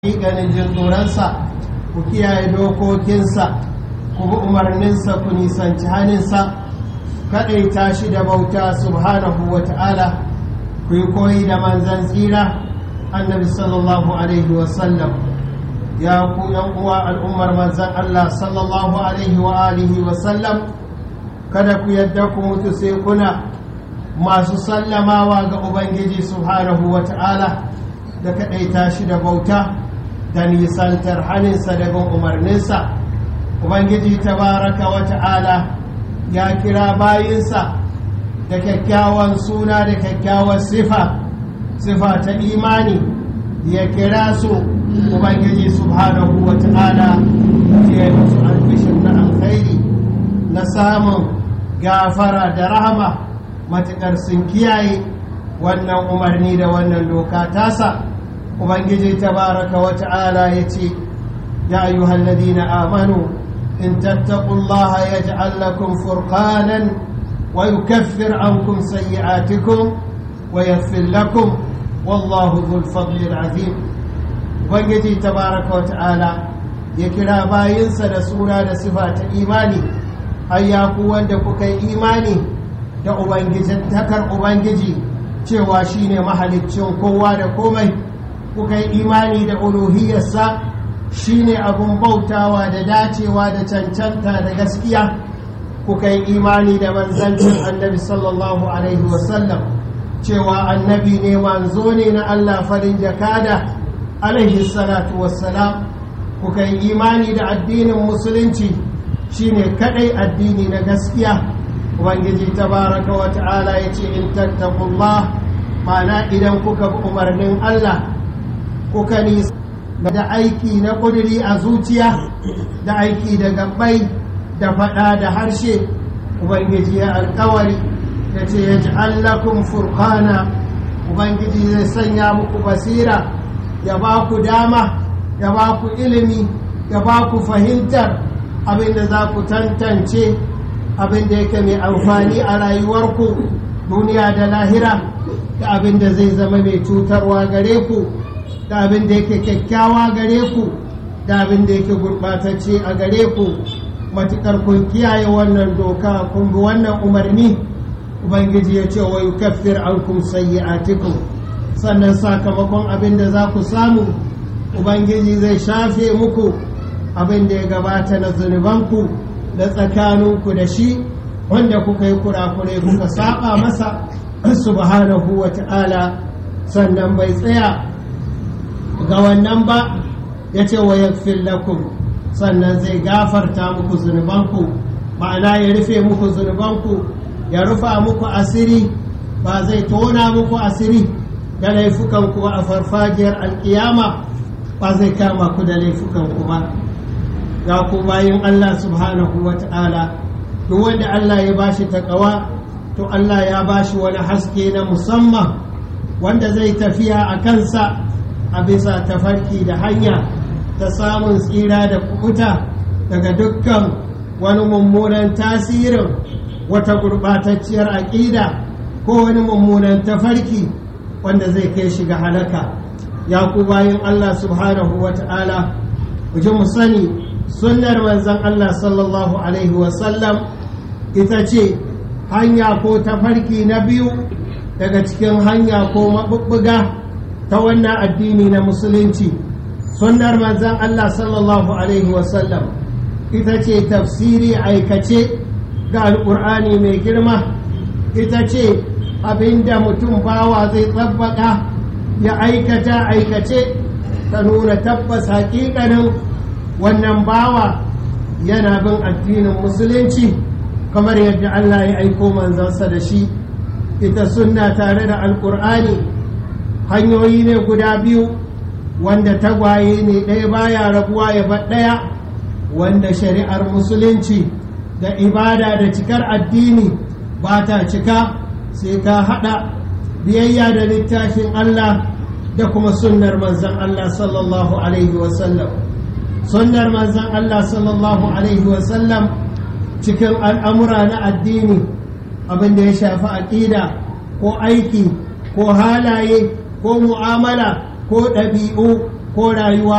ganin jin tsoronsa ku kiyaye dokokinsa ku bi umarninsa ku nisanci haninsa kaɗaita shi da bauta subhanahu wa ta'ala ku yi koyi da manzan tsira annabi sallallahu alaihi wasallam ya ku yan uwa al'ummar manzan Allah sallallahu alaihi wa alihi wasallam kada ku yadda ku mutu sai kuna masu sallamawa ga ubangiji subhanahu wa ta'ala da kaɗaita shi da bauta da nisantar haninsa daga umarninsa ubangiji tabaraka wa ta'ala ya kira bayinsa da kyakkyawan suna da kyakkyawan sifa sifa ta imani ya kira su ubangiji subhanahu wa ta'ala ya yi musu albishin na alkhairi na samun gafara da rahama matuƙar sun kiyaye wannan umarni da wannan doka tasa ubangiji tabaraka wa ta'ala ya ce ya ayyuhal ladina amanu in tattaqullaha yaj'al lakum furqanan wa yukaffir ankum sayyi'atikum wa yaghfir lakum wallahu dhul fadli azim ubangiji tabaraka wa ta'ala ya kira bayinsa da suna da sifa ta imani ayyaku wanda kuka yi imani da ubangijin takar ubangiji cewa shine mahaliccin kowa da komai kuka yi imani da uluhiyarsa shine abun bautawa da dacewa da cancanta da gaskiya kuka yi imani da manzancin annabi sallallahu alaihi wasallam cewa annabi ne manzo ne na Allah farin jakada alaihi salatu wassalam kuka yi imani da addinin musulunci shine kadai addini na gaskiya ubangiji tabaraka wa ta'ala yace in tattaqullah ma'ana idan kuka bi umarnin Allah kuka nisa da aiki na ƙuduri a zuciya da aiki da gabbai da faɗa da harshe ubangiji ya alkawari da ce ya ji allakun furkana ubangiji zai sanya muku basira ya ba ku dama ya ba ku ilimi ya ba ku fahimtar abinda za ku tantance abinda yake mai amfani a rayuwarku duniya da lahira da abinda zai zama mai cutarwa gare ku da abin da yake kyakkyawa gare ku da abin da yake gurɓatacce a gare ku matuƙar kun kiyaye wannan doka kun bi wannan umarni ubangiji ya ce wa yukaffir ankum sayyi'atikum sannan sakamakon abin da za ku samu ubangiji zai shafe muku abin da ya gabata na zunubanku da tsakaninku da shi wanda kuka yi kurakurai kuka saba masa subhanahu wa ta'ala sannan bai tsaya ga wannan ba ya ce wa yakfir lakum sannan zai gafarta muku zunubanku ma'ana ya rufe muku zunubanku ya rufa muku asiri ba zai tona muku asiri da laifukanku a farfajiyar alkiyama ba zai kama ku da laifukanku ba ga ku bayan Allah subhanahu wa ta'ala duk wanda Allah ya bashi takawa to Allah ya bashi wani haske na musamman wanda zai tafiya a kansa a bisa tafarki da hanya ta samun tsira da kubuta daga dukkan wani mummunan tasirin wata gurɓatacciyar aƙida ko wani mummunan tafarki wanda zai kai shi ga halaka ya ku bayan Allah subhanahu wa ta'ala ji mu sani sunnar manzon Allah sallallahu alaihi wasallam ita ce hanya ko tafarki na biyu daga cikin hanya ko maɓuɓɓuga ta wannan addini na musulunci sunnar manzan Allah sallallahu Alaihi wasallam ita ce tafsiri aikace ga alƙur'ani mai girma ita ce abinda mutum bawa zai tsabbaka ya aikata aikace ta nuna tabbas haƙiƙanin wannan bawa yana bin addinin musulunci kamar yadda Allah ya aiko manzansa da shi ita sunna tare da alƙur'ani hanyoyi ne guda biyu wanda tagwaye ne ɗaya baya rabuwa ya bar ɗaya wanda shari'ar musulunci da ibada da cikar addini ba ta cika sai ka haɗa biyayya da littafin Allah da kuma sunnar manzan Allah sallallahu alaihi wasallam sunnar manzan Allah sallallahu alaihi wasallam cikin al'amura na addini abin da ya shafi aƙida ko aiki ko halaye ko mu'amala ko ɗabi'u ko rayuwa